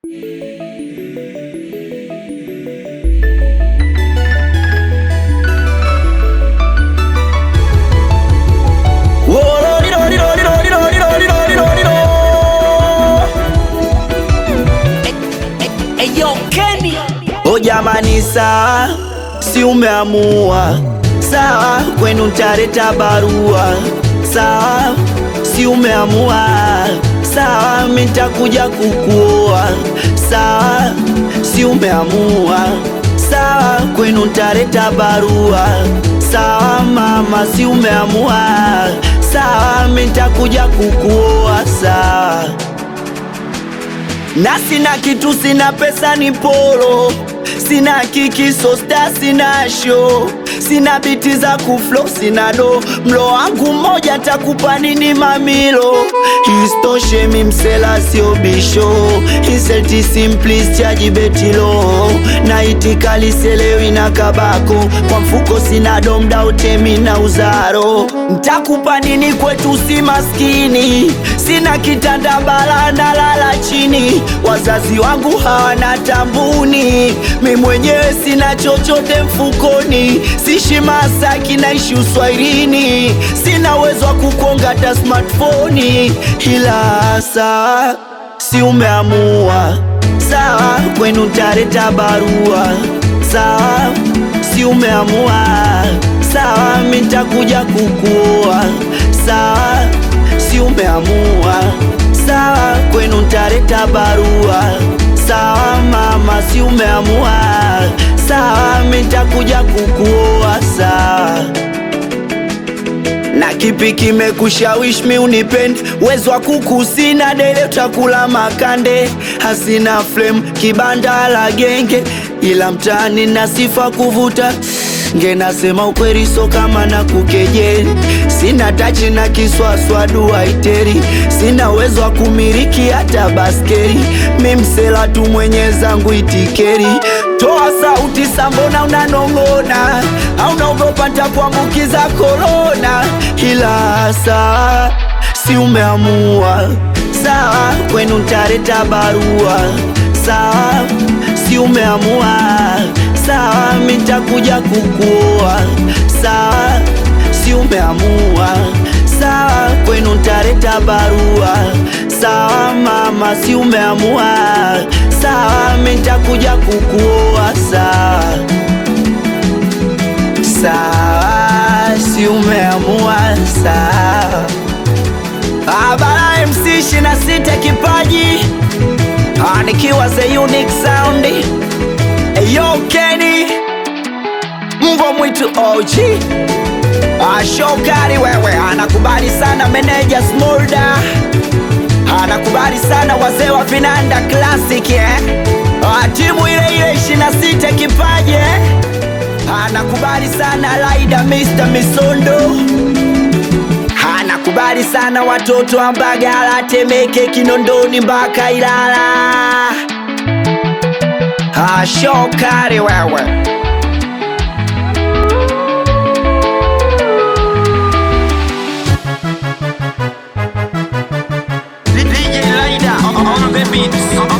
O jamani, sawa, si umeamua sawa, kwenu ntaleta barua sawa, si umeamua sawa, mi ntakuja kukuoa sawa, si umeamua sawa, kwenu ntaleta barua sawa, mama, si umeamua sawa, mi ntakuja kukuoa sawa na sina kitu, sina pesa, ni polo, sina kiki, so star, sina show, sina biti za kuflo, sina do, mlo wangu mmoja takupa nini mamilo, istoshe mi msela sio bisho, inselti simplis chaji betilo, na itikali selewi na kabako, kwa mfuko sina domda utemi na uzaro, ntakupa nini kwetu si maskini, sina kitanda bala na lala chini wazazi wangu hawana tambuni, mi mwenyewe sina chochote mfukoni, sishi Masaki naishi uswahilini, sina uwezo wa kukonga hata smartphone, ila sawa, si umeamua sawa, kwenu ntaleta barua sawa, si umeamua sawa, mi ntakuja kukuoa sawa, si umeamua sawa, kwenu ntaleta barua sawa, mama, si umeamua sawa, mi ntakuja kukuoa sawa. Na kipi kimekushawishi mi unipende? Uwezo wa kuku sina, dele utakula makande, hasina flame, kibanda la genge, ila mtaani na sifa kuvuta nge nasema ukweli, so kama na kukejeli, sina tachi na kiswaswa duaiteri, sina uwezo wa kumiliki hata baskeri, mi msela tu mwenye zangu itikeri. Toa sauti sambona unanong'ona, au naogopa ntakuambukiza korona, ila saa si umeamua sawa, kwenu ntaleta barua sawa, si umeamua sawa, mi ntakuja kukuoa sawa, si umeamua sawa, kwenu ntaleta barua sawa, mama, si umeamua sawa, mi ntakuja kukuoa sawa sawa, si umeamua sawa. Abara MC 26 kipaji Ah, nikiwa the unique sound Eyo Kenny Mbwa mwitu OG Ah, Shokari wewe anakubali sana meneja Smolda anakubali sana wazee wa vinanda classic eh? Ah, timu ile ile 26 kipaji eh? anakubali sana Laida Mr. Misondo anakubali sana watoto wa Mbagala, Temeke, Kinondoni mpaka Ilala. Ah, Shokari wewe DJ Laida on the beat.